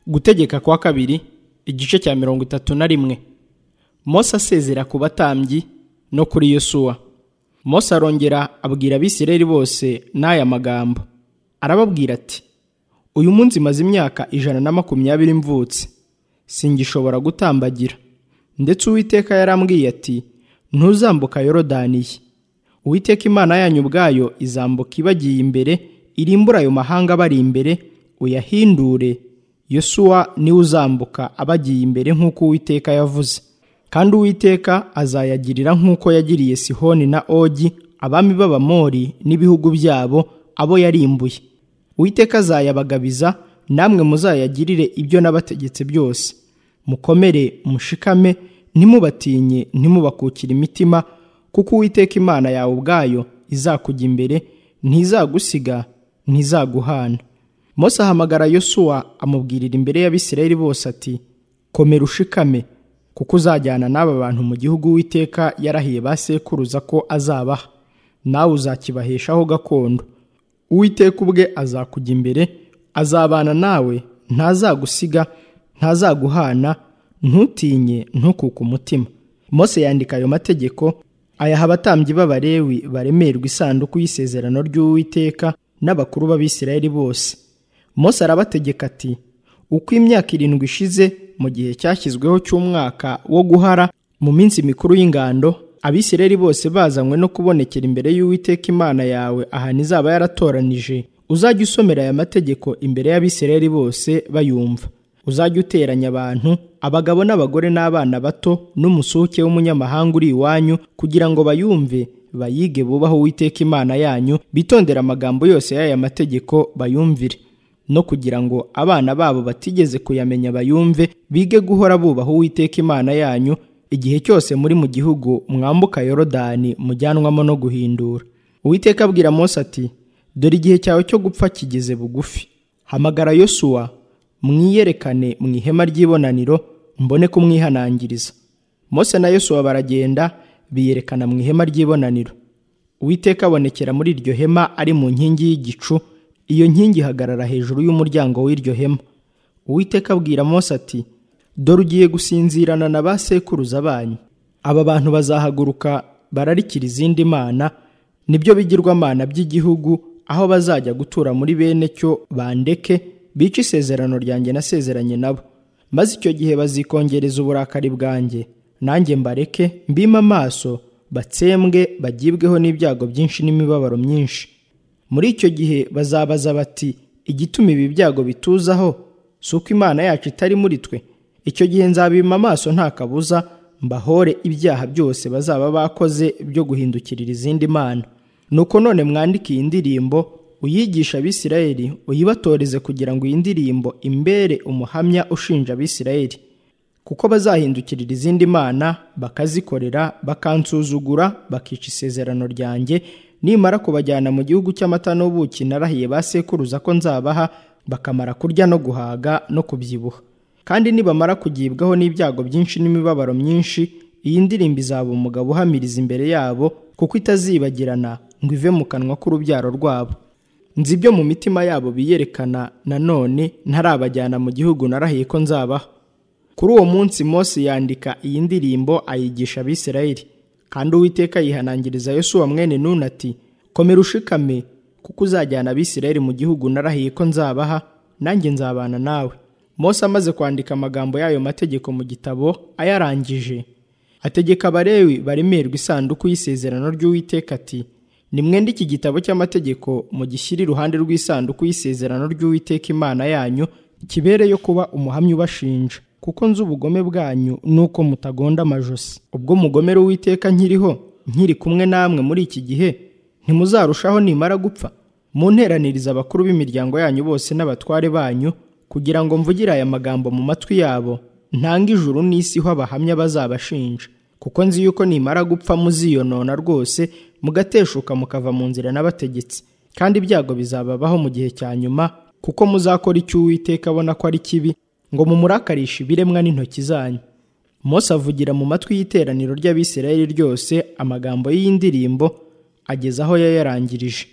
gutegeka kwa kabiri igice cya mirongo itatu na rimwe mose asezera ku batambyi no kuri yosuwa mose arongera abwira abisirayeli bose n'aya magambo arababwira ati uyu munsi maze imyaka ijana na makumyabiri mvutse singishobora gutambagira ndetse uwiteka yarambwiye ati ntuzambuka yorodaniye uwiteka imana yanyu ubwayo izambuka ibagiye imbere irimbura ayo mahanga bari imbere uyahindure yosuwa niwe uzambuka abagiye imbere nk'uko uwiteka yavuze kandi uwiteka azayagirira nk'uko yagiriye sihoni na ogi abami b'abamori n'ibihugu byabo abo yarimbuye uwiteka azayabagabiza namwe muzayagirire ibyo nabategetse byose mukomere mushikame ntimubatinye ntimubakukire imitima kuko uwiteka imana yawe ubwayo izakujya imbere ntizagusiga ntizaguhana Mose ahamagara yosuwa amubwirira imbere y'abisirayeli bose ati komera ushikame kuko uzajyana n'aba bantu mu gihugu witeka yarahiye ba sekuruza ko azabaha nawe uzakibaheshaho gakondo uwiteka ubwe azakujya imbere azabana nawe ntazagusiga ntazaguhana ntutinye ntukuke umutima Mose yandika ayo mategeko ayaha abatambyi b'abarewi baremerwa isanduku y'isezerano ry'uwiteka n'abakuru b'abisirayeli bose Mose arabategeka ati uko imyaka irindwi ishize mu gihe cyashyizweho cy'umwaka wo guhara mu minsi mikuru y'ingando abisirayeli bose bazanywe no kubonekera imbere y'uwiteka imana yawe ahantu izaba yaratoranije uzajya usomera aya mategeko imbere y'abisirayeli bose bayumva uzajya uteranya abantu abagabo n'abagore n'abana bato n'umusuke w'umunyamahanga uri iwanyu kugira ngo bayumve bayige bubaho uwiteka imana yanyu bitondera amagambo yose y'aya mategeko bayumvire no kugira ngo abana babo batigeze kuyamenya bayumve bige guhora bubaha uwiteka imana yanyu igihe cyose muri mu gihugu mwambuka yorodani mujyanwamo no guhindura uwiteka abwira Mose ati dore igihe cyawe cyo gupfa kigeze bugufi hamagara yosuwa mwiyerekane mu ihema ry'ibonaniro mbone kumwihanangiriza Mose na yosuwa baragenda biyerekana mu ihema ry'ibonaniro uwiteka abonekera muri iryo hema ari mu nkingi y'igicu iyo nkingi ihagarara hejuru y'umuryango w'iryo hema uwiteka abwira Mose ati dore ugiye gusinzirana na ba sekuruza banyu aba bantu bazahaguruka bararikira izindi mana nibyo bigirwamana by'igihugu aho bazajya gutura muri bene cyo bandeke bice isezerano ryanjye nasezeranye nabo maze icyo gihe bazikongereza uburakari bwanjye nanjye mbareke mbima amaso batsembwe bagibweho n'ibyago byinshi n'imibabaro myinshi muri icyo gihe bazabaza bati igituma ibi byago bituzaho si uko imana yacu itari muri twe icyo gihe nzabima amaso nta kabuza mbahore ibyaha byose bazaba bakoze byo guhindukirira izindi mana nuko none mwandike iyi ndirimbo uyigisha abisirayeli uyibatoreze kugira ngo iyi ndirimbo imbere umuhamya ushinja abisirayeli kuko bazahindukirira izindi mana bakazikorera bakansuzugura bakica isezerano ryanjye nimara kubajyana mu gihugu cy'amata n'ubuki narahiye ba sekuruza ko nzabaha bakamara kurya no guhaga no kubyibuha kandi nibamara kugibwaho n'ibyago byinshi n'imibabaro myinshi iyi ndirimbo izaba umugabo uhamiriza imbere yabo kuko itazibagirana ngo ive mu kanwa k'urubyaro rwabo nzi ibyo mu mitima yabo biyerekana nanone ntarabajyana mu gihugu narahiye ko nzabaha kuri uwo munsi Mose yandika iyi ndirimbo ayigisha abisirayeli kandi uwiteka yihanangiriza yosuwa mwene nuna ati komera ushikame kuko uzajyana abisirayeli mu gihugu narahiye ko nzabaha nanjye nzabana nawe Mose amaze kwandika amagambo y'ayo mategeko mu gitabo ayarangije ategeka abarewi baremerwa isanduku y'isezerano ry'uwiteka ati nimwende iki gitabo cy'amategeko mugishyire iruhande rw'isanduku y'isezerano ry'uwiteka imana yanyu kibereyo kuba umuhamya ubashinja kuko nzi ubugome bwanyu nuko mutagonda amajosi ubwo mugomera uwiteka nkiriho nkiri kumwe namwe muri iki gihe ntimuzarushaho nimara gupfa munteraniriza abakuru b'imiryango yanyu bose n'abatware banyu kugira ngo mvugire aya magambo mu matwi yabo ntanga ijuru n'isi ho abahamya bazabashinja kuko nzi yuko nimara gupfa muziyonona rwose mugateshuka mukava mu nzira n'abategetsi kandi ibyago bizababaho mu gihe cya nyuma kuko muzakora icyo uwiteka abona ko ari kibi ngo mumurakarishe ibiremwa n'intoki zanyu Mose avugira mu matwi y'iteraniro ry'abisirayeli ryose amagambo y'iyi ndirimbo ageze aho yayarangirije